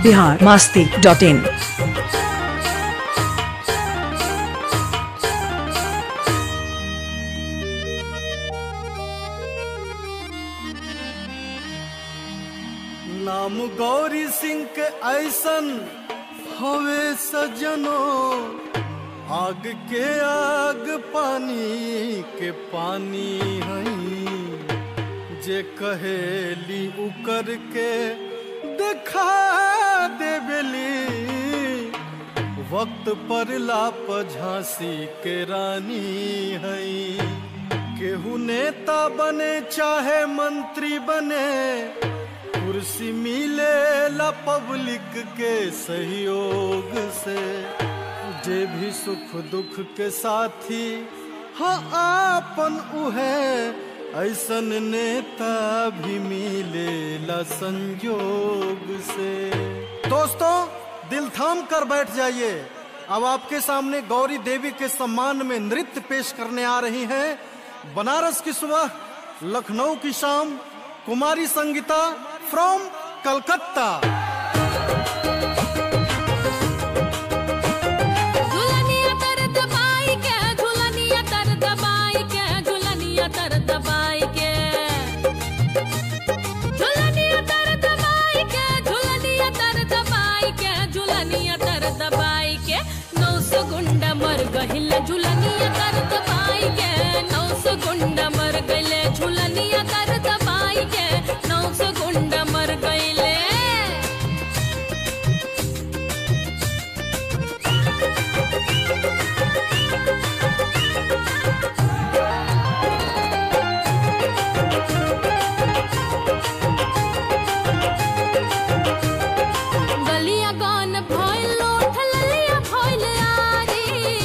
Bihar Masti dot in नाम गौरी सिंह के ऐसन हवे सजनो आग के आग पानी के पानी हई जे कहेली उकर के देखा देवेली वक्त पर लाप झांसी के रानी हई केहू नेता बने चाहे मंत्री बने कुर्सी मिले ला पब्लिक के सहयोग से जे भी सुख दुख के साथी हाँ आपन उहे ऐसन नेता भी मिले ला संयोग से दोस्तों दिल थाम कर बैठ जाइए अब आपके सामने गौरी देवी के सम्मान में नृत्य पेश करने आ रही हैं बनारस की सुबह लखनऊ की शाम कुमारी संगीता फ्रॉम कलकत्ता झुलनिया तर दबाई के झुलनिया तर दबाई के झुलनिया तर दबाई के झुलनिया तर दबाई के झुलनिया तर दबाई के झुलनिया तर दबाई के नौ सौ गुंडा मर गहिल झुलनिया तर दबाई के नौ सौ गुंडा मर गइले झुलनिया तर दबाई के नौ सौ गुंडा मर गइले गलिया गान भइल लोठ ललिया भइल आरी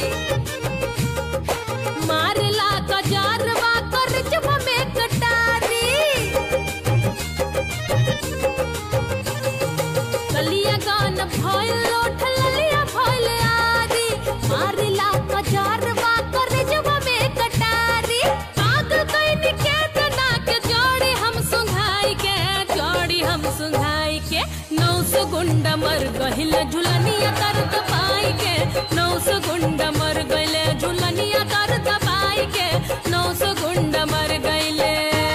मारला कजारवा करजवा में कटारी गलिया गान भइल लोठ ललिया भइल आरी मारला कजारवा करजवा में कटारी आग कइन के तना के जोड़ी हम सुंघाई के जोड़ी हम सुंघाई के नौ सौ गुंडा मर गहिल झुलनिया कर दबाई के नौ सौ गुंडा मर गइले झुलनिया कर दबाई के नौ सौ गुंडा मर गइले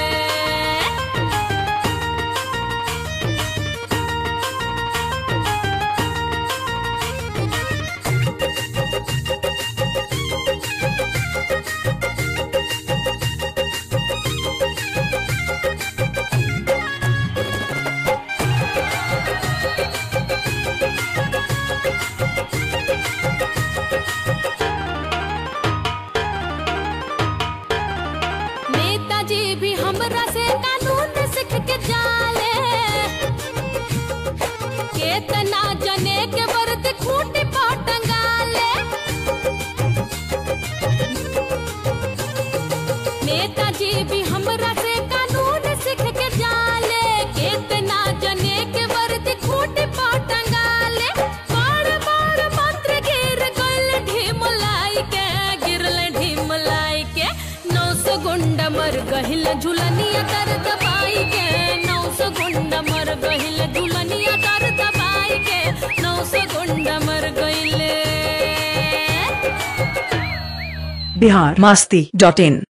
नेताजी भी हमरा से कानून सीख के जाले केतना जने के वर्द खूंटी पर टंगाले नेताजी भी हमरा से कानून सीख के जाले केतना जने के वर्द खूंटी पर टंगाले बड़ बड़ मंत्री गिर गइल ढिमलाई के गिरल ढिमलाई के नौ सौ गुंडा मर गहिल झुलनिया कर दबाई के नौ सौ गुंडा मर गहिल झुलनिया कर दबाई के नौ सौ गुंडा मर गइले बिहार मास्ती डॉट इन